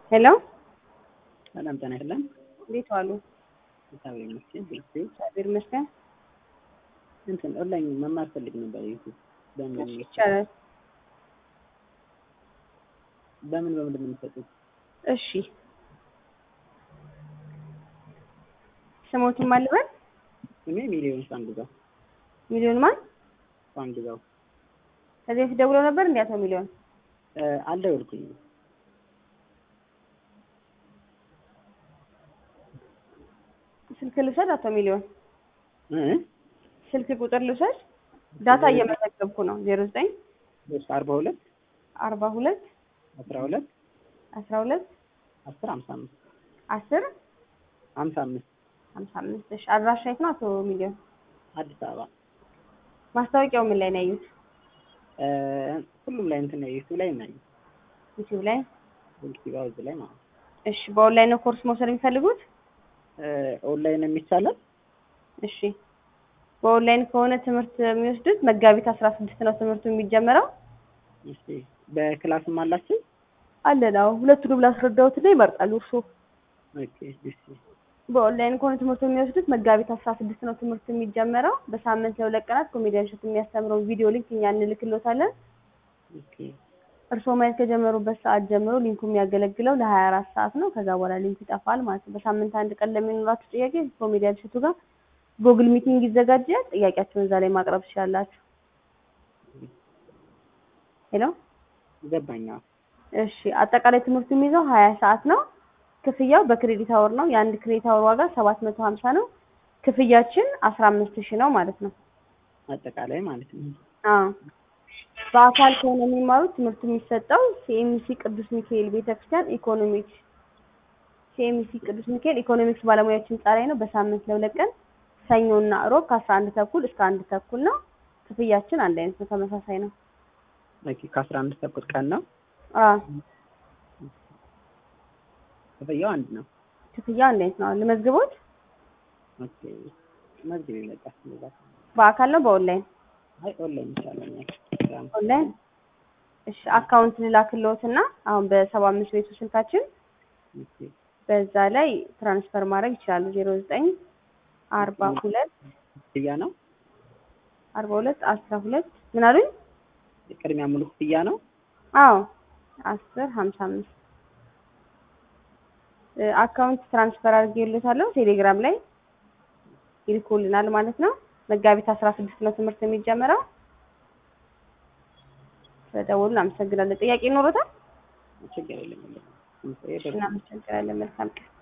ሄሎ ሰላም ጤና ይስጥልን። እንዴት ዋሉ? እግዚአብሔር ይመስገን። ቤት እግዚአብሔር ይመስገን። እንትን ኦንላይን መማር ፈልግ ነበር። ዩቲዩብ በምን እሺ ይቻላል። በምን በምን የምንሰጡት? እሺ ስሞቱን ማን ልበል? እኔ ሚሊዮን ፋንግዛው ሚሊዮን ማን? ፋንግዛው ከዚህ በፊት ደውለው ነበር እንዴ አቶ ሚሊዮን? እ አልደወልኩኝም። ስልክ ልውሰድ አቶ ሚሊዮን? እ ስልክ ቁጥር ልውሰድ? ዳታ እየመዘገብኩ ነው። ዜሮ ዘጠኝ ሶስት አርባ ሁለት አርባ ሁለት አስራ ሁለት አስራ ሁለት አስር ሀምሳ አምስት አስር ሀምሳ አምስት ሀምሳ አምስት እሺ አድራሻ የት ነው አቶ ሚሊዮን? አዲስ አበባ ማስታወቂያው ምን ላይ ነው ያዩት? እ ሁሉም ላይ እንትን ነው ዩቲዩብ ላይ እናዩ ዩቲዩብ ላይ። ዩቲዩብ አውዝ ላይ ማለት ነው። እሺ በኦንላይን ነው ኮርስ መውሰድ የሚፈልጉት? እ ኦንላይን የሚቻላል? እሺ በኦንላይን ከሆነ ትምህርት የሚወስዱት መጋቢት አስራ ስድስት ነው ትምህርቱ የሚጀመረው። እሺ በክላስም አላችሁ? አለን አዎ። ሁለቱንም ላስረዳዎትና ይመርጣሉ እርስዎ። ኦኬ እሺ በኦንላይን ከሆነ ትምህርቱ የሚወስዱት መጋቢት አስራ ስድስት ነው ትምህርቱ የሚጀመረው። በሳምንት ለሁለት ቀናት ኮሜዲያን እሸቱ የሚያስተምረውን ቪዲዮ ሊንክ እኛ እንልክሎታለን። ኦኬ እርስዎ ማየት ከጀመሩበት ሰዓት ጀምሮ ሊንኩ የሚያገለግለው ለሀያ አራት ሰዓት ነው። ከዛ በኋላ ሊንኩ ይጠፋል ማለት ነው። በሳምንት አንድ ቀን ለሚኖራችሁ ጥያቄ ኮሜዲያን እሸቱ ጋር ጉግል ሚቲንግ ይዘጋጃል። ጥያቄያችሁን እዛ ላይ ማቅረብ ትችላላችሁ። ሄሎ ገባኝ። አዎ። እሺ አጠቃላይ ትምህርቱ የሚይዘው ሀያ ሰዓት ነው። ክፍያው በክሬዲት አወር ነው። የአንድ ክሬዲት አወር ዋጋ ሰባት መቶ ሀምሳ ነው። ክፍያችን አስራ አምስት ሺህ ነው ማለት ነው። አጠቃላይ ማለት ነው። አዎ በአካል ከሆነ የሚማሩት ትምህርቱ የሚሰጠው ሲኤምሲ ቅዱስ ሚካኤል ቤተክርስቲያን ኢኮኖሚክስ ሲኤምሲ ቅዱስ ሚካኤል ኢኮኖሚክስ ባለሙያዎች ህንጻ ላይ ነው። በሳምንት ለሁለት ቀን ሰኞና እሮብ ከአስራ አንድ ተኩል እስከ አንድ ተኩል ነው። ክፍያችን አንድ አይነት ነው፣ ተመሳሳይ ነው። ኦኬ ከአስራ አንድ ተኩል ቀን ነው። አዎ ክፍያው አንድ ነው። ክፍያው አንድ አይነት ነው። ልመዝግቦት? ኦኬ መዝግብ ይመጣ እንደዛ በአካል ነው በኦንላይን? አይ ኦንላይን ይቻለኛል። ኦንላይን። እሺ አካውንት ልላክልዎትና አሁን በሰባ አምስት ቤቱ ስልካችን ኦኬ በዛ ላይ ትራንስፈር ማድረግ ይችላሉ። ዜሮ ዘጠኝ አርባ ሁለት ክፍያ ነው። አርባ ሁለት አስራ ሁለት ምን አሉኝ? ቅድሚያ ሙሉ ክፍያ ነው። አዎ አስር ሀምሳ አምስት አካውንት ትራንስፈር አድርጌልዎታለሁ። ቴሌግራም ላይ ይልኩልናል ማለት ነው። መጋቢት አስራ ስድስት ነው ትምህርት የሚጀምረው። ስለደወሉ አመሰግናለን። ጥያቄ ይኖሮታል? ችግር የለም። እናመሰግናለን። መልካም ቀን